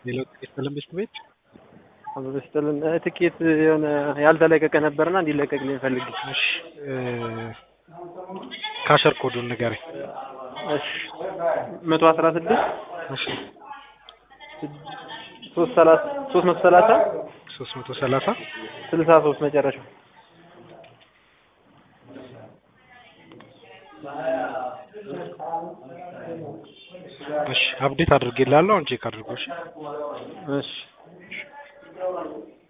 ሌላው ትኬት ተለምበስት ቤት አበበ ስጥልን ትኬት የሆነ ያልተለቀቀ ነበርና እንዲለቀቅልኝ ፈልጌ። እሺ ካሸር ኮዱን ንገረኝ። እሺ መቶ አስራ ስድስት እሺ ሶስት ሰላሳ ሶስት መቶ ሰላሳ ሶስት መቶ ሰላሳ ስልሳ ሶስት መጨረሻው እሺ አፕዴት አድርጌልሃለሁ። አሁን ቼክ አድርጎ እሺ እሺ